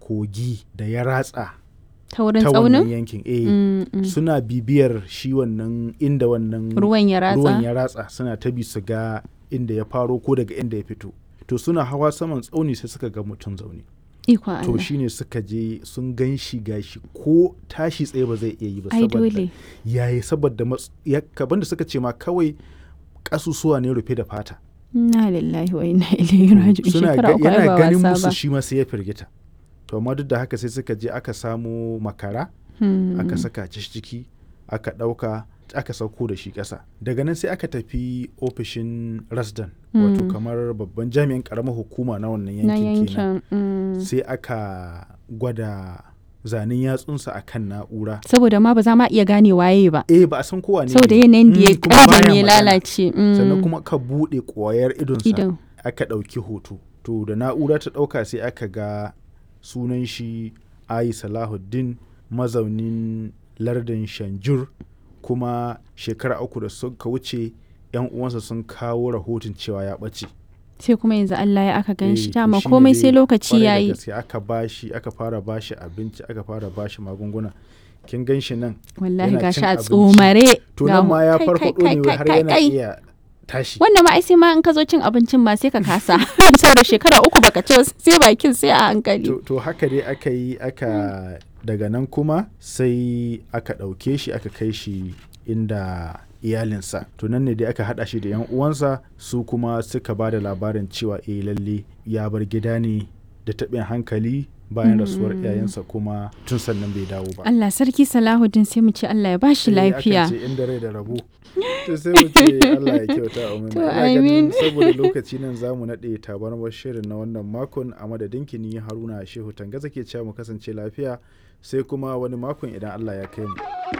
kogi da ya ratsa ta wurin ta wannan tsaunin yankin eh Mm, mm. suna bibiyar shi wannan inda wannan ruwan ya ratsa ruwan ya ratsa suna ta bi su ga inda ya faro ko daga inda ya fito to suna hawa saman tsauni sai suka ga mutum zaune ikon to Allah shine suka je sun gan shi gashi ko tashi tsaye ba zai iya yi ba ai saboda dole yayi saboda mats- ya kaban da suka ce ma kawai kasusuwa ne rufe da fata na lillahi wa inna ilaihi raji'un suna shekara ga- uku ai yana ba ganin wasa musu ba shi ma sai ya firgita to amma duk da haka sai suka je aka samo makara Hmm. aka saka shi ciki aka ɗauka aka sauko da shi ƙasa daga nan sai aka tafi ofishin rasdan wato Mm. kamar babban jami'in ƙaramar hukuma na wannan na yankin kenan yankin mm. sai aka gwada zanen yatsunsa a kan na'ura saboda ma ba za ma iya gane waye ba eh ba a san kowa ne saboda ne. yanayin da ya Mm, kuma baya ƙaban ya magana. lalace mm. sannan kuma ka buɗe ƙwayar idonsa idan aka ɗauki hoto to da na'ura ta ɗauka sai aka ga sunan shi ayi salahuddin mazaunin lardin shanjur kuma shekara uku da suka wuce yan uwansa sun kawo rahoton cewa ya ɓace sai kuma yanzu Allah ya aka gan shi Eh, to dama shine komai dai sai lokaci kwarai da yayi gaske aka bashi aka fara bashi abinci aka fara bashi magunguna kin gan shi nan wallahi yana gashi cin a abinci. tsomare to ga nan mu- ma ya kai, farfaɗo kai, ne kai, har kai, yana kai. iya tashi wannan ma ai sai ma in ka zo cin abincin ma sai ka kasa saboda shekara uku baka ci ba, sai bakin sai a hankali to, to haka dai aka yi aka daga nan kuma sai aka ɗauke shi aka kai shi inda iyalinsa to nan ne dai aka haɗa shi da yan uwansa su kuma suka ba da labarin cewa eh lalle ya bar gida ne da taɓin hankali bayan rasuwar iyayensa kuma tun sannan bai dawo ba Allah sarki Salahuddin sai mu ce Allah ya bashi Eh, akan lafiya ce inda rai da rabo to sai mu ce Allah ya kyauta amin To, Ina ganin amin. saboda lokaci nan zamu naɗe tabarmar shirin na wannan makon a madadin kini Haruna Shehu Tangaza ke cewa mu kasance lafiya sai kuma wani makon idan Allah ya kai mu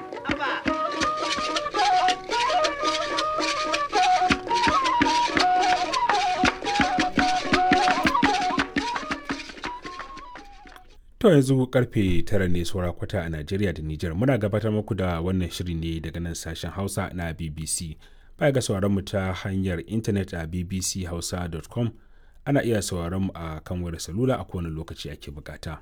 To yanzu karfe tara ne saura kwata a Najeriya da Nijar muna gabatar muku da wannan shiri ne daga nan sashen Hausa na BBC. Baya ga sauraron mu ta hanyar intanet a bbchausa.com ana iya sauraron mu a kan wayar salula a kowane lokaci ake bukata.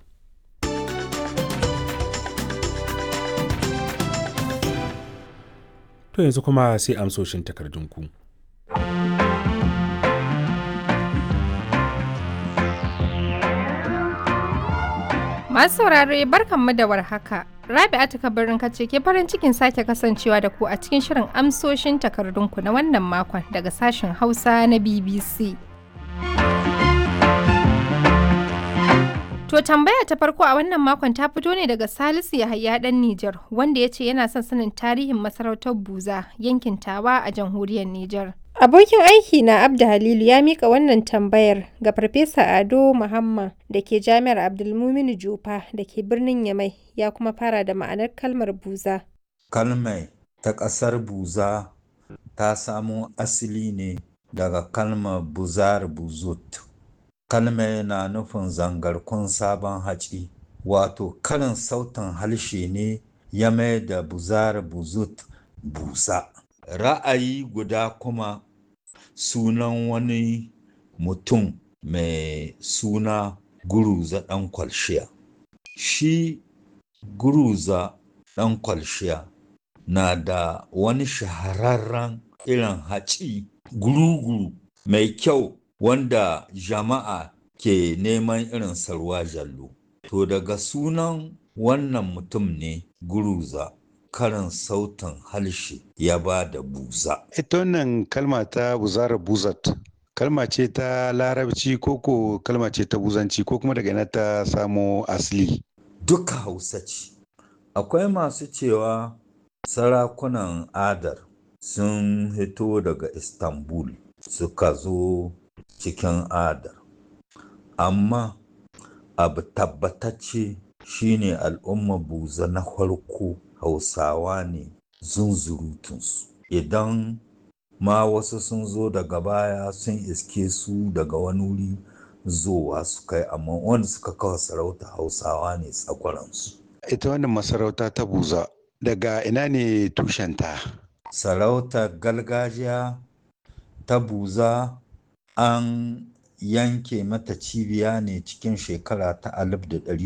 To yanzu kuma sai amsoshin takardunku. Masu saurare barkanmu da warhaka. Rabi'atu kabarin kace ke farin cikin sake kasancewa da ku a cikin shirin amsoshin takardunku na wannan makon daga sashen Hausa na BBC. To tambaya ta farko a wannan makon ta fito ne daga Salisu Yahaya dan Nijar wanda ya ce yana son sanin tarihin masarautar Buza yankin Tawa a jamhuriyar Nijar. Abokin aiki na Abda Halilu ya mika wannan tambayar ga Farfesa Ado Muhammad da ke Jami'ar Abdulmuminu Jufa da ke birnin Yamai ya kuma fara da ma'anar kalmar buza. Kalmai ta ƙasar Buza ta samo asali ne daga kalmar buzar buzut. Kalmai na nufin zangarkun sabon haci, wato karin sautin harshe ne ya mai da buzar buzut busa. Ra'ayi guda kuma sunan wani mutum mai suna Guruza ɗan kwalshiya. Shi Guruza ɗan kwalshiya na da wani shahararren irin haci guru-guru mai kyau wanda jama'a ke neman irin sarwa jallo. To daga sunan wannan mutum ne Guruza karin sautin harshe ya ba da buza. Ita wannan kalma ta buzara buzat, kalma ce ta larabci ko ko kalma ce ta buzanci ko kuma daga ina ta samo asali. Duka hausa ce. Akwai masu cewa sarakunan adar sun hito daga Istanbul suka zo cikin adar. Amma abu tabbatacce shine al'umma buza na farko hausawa ne zunzurutunsu. Idan ma wasu sun zo daga baya sun iske su daga wani wuri zowa su kai amma wanda suka kawo sarauta hausawa ne tsakwaransu. Ita wannan masarauta ta buza daga ina ne tushenta? Sarautar gargajiya ta buza an yanke mata cibiya ne cikin shekara ta alif da ɗari